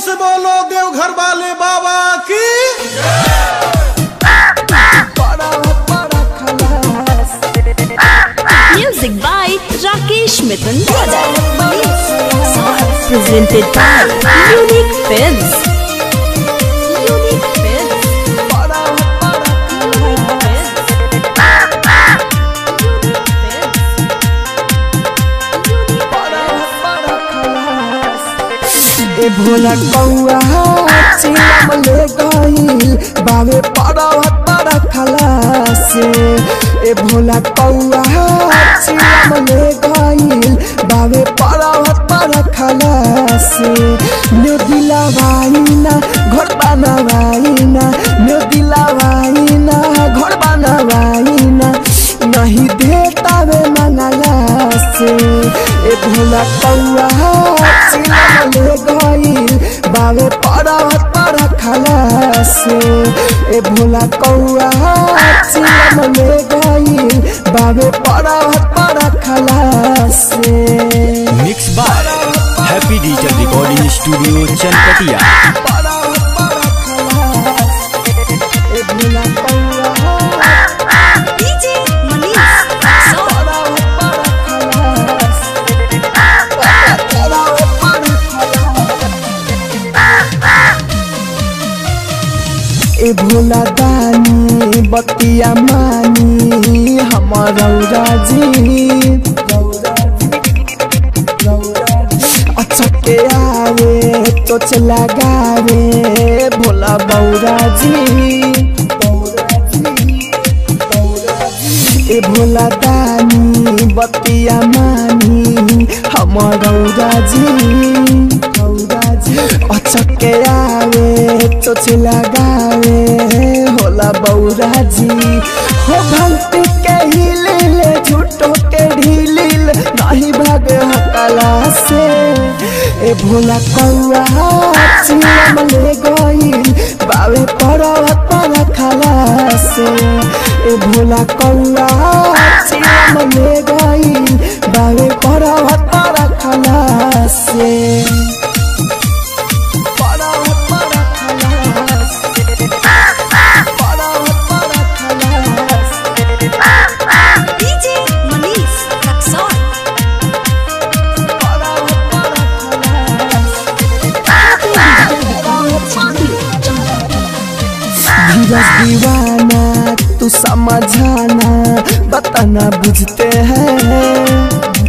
से बोलो देवघर वाले बाबा की Music by Rakesh Mithun Brothers. Presented by Unique Films. Unique Films. ए भोला कौआ चिलम ले गई बावे पड़व पर खलासे ए भोला कौआ चिलम ले गई बावे पड़व पर खलासे न्यू दिला वाइना घर बनवाइना न्यू दिला वाइना घर बनवाइना नहीं देता वे मंगला से ए भोला कौआ चिलम ले गईल बावे पर्वत पर खला से ए भोला कौआ चिलम ले गईल बावे पर्वत पर खला से mix by happy digital recording studio Chanpatia पर्वत पर खला से ए भोला कौआ DJ Manish. पर्वत पर खला से पर्वत पर खला ए भोला दानी बतिया मानी हमर राजी अचके आवे चोच लगावे भोला बौरा जी ए भोला दानी बतिया मानी हमर राजी अचके आवे चोच लगावे होला बौरा जी हो भक्ति के हिलिल झूठो के ढीलिल नहीं भागे हकला से ए भोला कौआ चिलम ले गईल बावे पर्वत पर खला से ए भोला कौआ चिलम ले गईल बावे पर्वत पर खला से पर्वत पर खला से पर्वत पर खला से DJ Manish. Raksol. धीरज दीवाना तू समझाना बताना बुझते हैं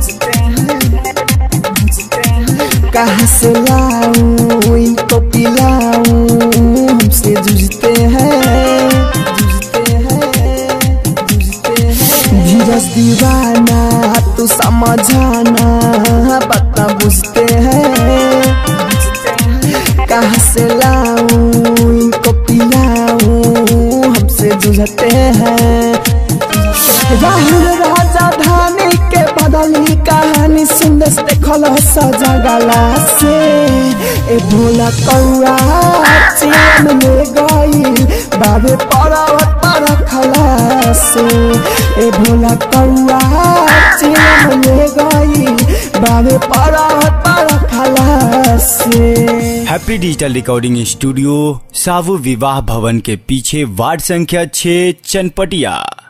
कहाँ से लाऊं इनको पिलाऊं हमसे जूझते हैं जूझते हैं जूझते हैं धीरज दीवाना तू समझाना बता बुझते हैं कहाँ से लाऊं इनको पिलाऊं हमसे जूझते हैं राहुल राजा धानी के बदली कहानी सुंदर देखल सजगला से ए भोला कौआ चिलम ले गईल बाबे पर्वत पर खला से ए भोला कौआ चिलम ले गईल बाबे पर्वत पर खला से हैप्पी डिजिटल रिकॉर्डिंग स्टूडियो सावु विवाह भवन के पीछे वार्ड संख्या 6 चनपटिया